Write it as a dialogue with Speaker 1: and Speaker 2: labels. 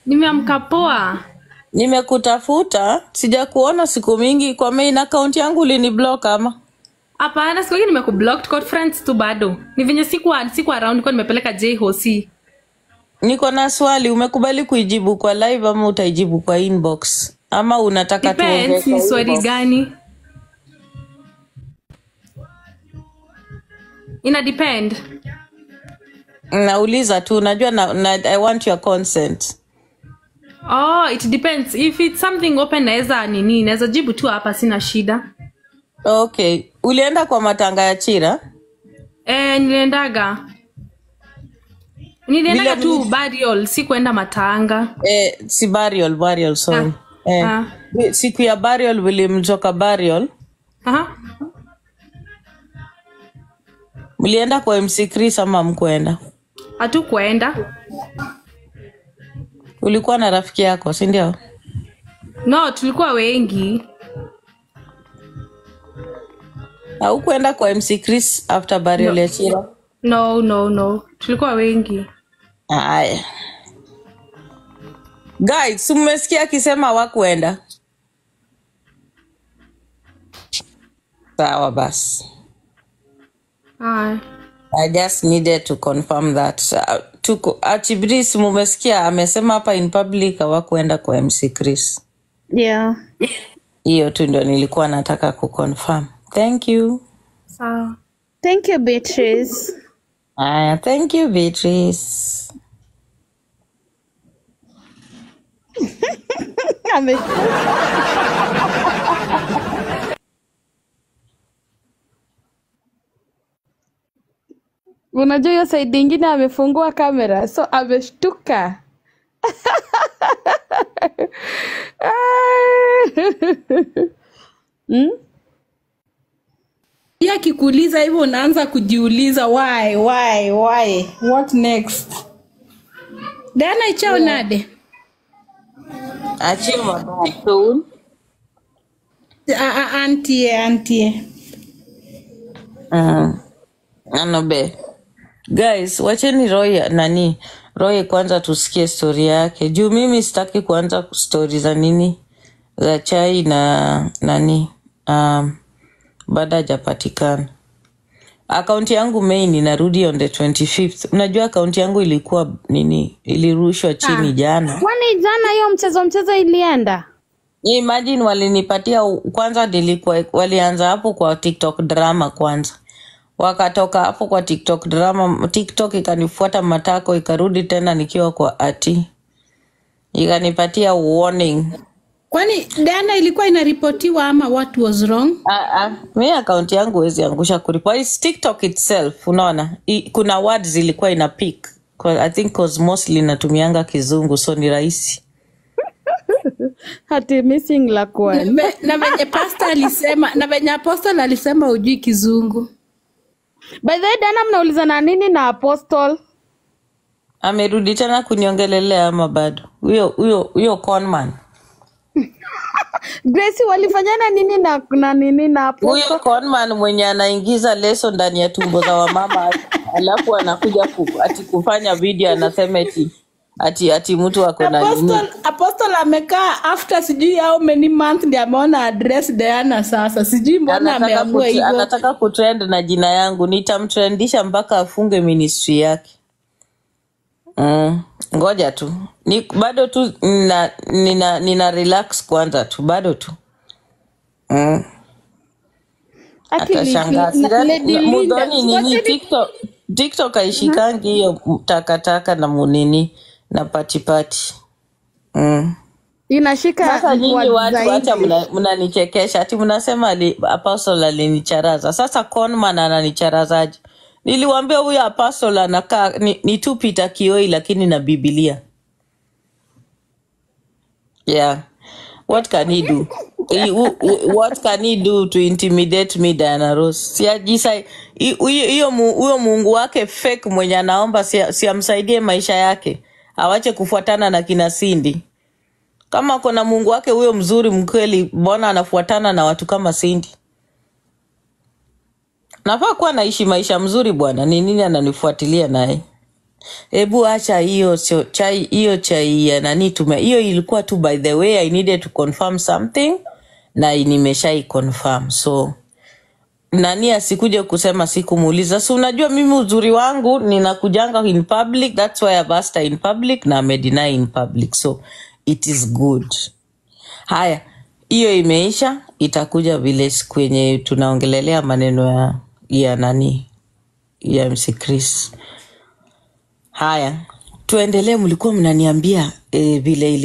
Speaker 1: Nimeamka poa.
Speaker 2: Nimekutafuta, sijakuona siku mingi. Kwa main account yangu uliniblock ama?
Speaker 1: Hapana, siku hii nimekublock, tuko friends tu bado. Ni venye siku siku around nilikuwa nimepeleka J hosi.
Speaker 2: Niko na swali, umekubali kuijibu kwa live ama utaijibu kwa inbox ama unataka tuongee
Speaker 1: Depends ni
Speaker 2: kwa
Speaker 1: swali
Speaker 2: inbox?
Speaker 1: gani? Ina depend.
Speaker 2: Nauliza tu, najua na, na, I want your consent.
Speaker 1: Oh, it depends. If it's something open naweza nini, naweza jibu tu hapa sina shida.
Speaker 2: Okay, ulienda kwa matanga ya Chira?
Speaker 1: Eh, niliendaga. Niliendaga
Speaker 2: Vile
Speaker 1: tu
Speaker 2: mimi
Speaker 1: burial, si kuenda matanga.
Speaker 2: eh, si burial, burial sorry.
Speaker 1: Ah.
Speaker 2: Eh,
Speaker 1: Ah.
Speaker 2: siku ya burial vilimtoka burial,
Speaker 1: Aha.
Speaker 2: mlienda kwa MC Chris ama mkwenda?
Speaker 1: Hatukuenda.
Speaker 2: Ulikuwa na rafiki yako, si ndio?
Speaker 1: No, tulikuwa wengi.
Speaker 2: Haukuenda kwa MC Chris after burial
Speaker 1: No.
Speaker 2: ya Chira?
Speaker 1: No, no, no. Tulikuwa wengi.
Speaker 2: Aya. Guys, si mmesikia akisema hawakuenda? Sawa basi.
Speaker 1: Haya.
Speaker 2: I just needed to confirm that. Uh, tuko Achibris mumesikia amesema hapa in public hawakuenda kwa MC Chris.
Speaker 3: Yeah.
Speaker 2: Hiyo tu ndio nilikuwa nataka kuconfirm. Thank you.
Speaker 1: Sawa.
Speaker 3: Thank you, Beatrice.
Speaker 2: Aya, thank you Beatrice.
Speaker 3: Ame- Unajua hiyo side ingine amefungua kamera so ameshtuka. Hmm?
Speaker 4: Pia akikuuliza hivyo unaanza kujiuliza why why why what next dana ichao nade
Speaker 2: Achima soon.
Speaker 4: A- a- antie antie
Speaker 2: Mm. Anobe. Guys, wacheni Roy nani Roy kwanza tusikie stori yake juu mimi sitaki kuanza stori za nini za chai na nani um, baada hajapatikana. Akaunti yangu main inarudi on the 25th. Unajua akaunti yangu ilikuwa nini, ilirushwa chini jana.
Speaker 3: Kwani jana hiyo mchezo mchezo ilienda?
Speaker 2: Imagine walinipatia kwanza, nilikuwa walianza hapo kwa TikTok drama kwanza, wakatoka hapo kwa TikTok drama, TikTok ikanifuata matako, ikarudi tena nikiwa kwa ati, ikanipatia warning.
Speaker 4: kwani dana ilikuwa inaripotiwa ama what was wrong
Speaker 2: Ah, ah, mi akaunti yangu huwezi angusha kuripoti. It's TikTok itself, unaona I, kuna words zilikuwa ina pick I think cause mostly natumianga kizungu so ni rahisi.
Speaker 3: Hati missing la
Speaker 4: na
Speaker 3: kwani.
Speaker 4: ve- na venye pasta alisema na venye apostle alisema ujui kizungu
Speaker 3: By the way, Dana mnaulizana nini na Apostle?
Speaker 2: Amerudi tena kuniongelelea ama bado? Huyo huyo huyo conman
Speaker 3: Gracie walifanyana nini na na nini na
Speaker 2: huyo
Speaker 3: Apostle?
Speaker 2: conman mwenye anaingiza leso ndani ya tumbo za wamama alafu anakuja ku, ati kufanya video anasema eti ati ati mtu ako na nini
Speaker 4: apostle apostle amekaa after sijui how many months ndi ameona address Diana sasa sijui mbona
Speaker 2: anataka,
Speaker 4: ameamua
Speaker 2: kut,
Speaker 4: hivyo
Speaker 2: anataka kutrend na jina yangu nitamtrendisha mpaka afunge ministry yake mm. ngoja tu ni, bado tu nina, nina, nina relax kwanza tu bado tu mm.
Speaker 3: Ati
Speaker 2: atashangaa
Speaker 3: Lady-
Speaker 2: Sidhani-
Speaker 3: Lady
Speaker 2: na-
Speaker 3: Linda.
Speaker 2: mudhani nini
Speaker 3: Ngoja ni-
Speaker 2: tiktok tiktok aishikangi hiyo takataka na munini na patipati mm.
Speaker 3: inashika
Speaker 2: Sasa nyinyi
Speaker 3: word
Speaker 2: watu
Speaker 3: zaidi.
Speaker 2: hata mna- mnanichekesha ati mnasema ali- apostle alinicharaza. Sasa conman ananicharazaje? Niliwambia huyo apostle anakaa ni, ni tu Peter Kioi lakini na Biblia. Yeah. What can he do? He- who- who- What can he do to intimidate me Diana Rose? Si ajisa hi- huyo hiyo mu- huyo Mungu wake fake mwenye anaomba si, si amsaidie maisha yake. Awache kufuatana na kina Cindy. Kama kuna Mungu wake huyo mzuri mkweli, mbona anafuatana na watu kama Cindy? Nafaa kuwa naishi maisha mzuri bwana, ni nini ananifuatilia naye? hebu acha hiyo sio chai hiyo chai ya nani tume hiyo ilikuwa tu by the way i needed to confirm something na nimeshai confirm so nani asikuje kusema sikumuuliza si unajua mimi uzuri wangu ninakujanga in public thats why I've asked her in public na amedeny in public so it is good haya hiyo imeisha itakuja vile siku yenye tunaongelelea maneno ya ya nani ya mc chris haya tuendelee mlikuwa mnaniambia eh, vile ili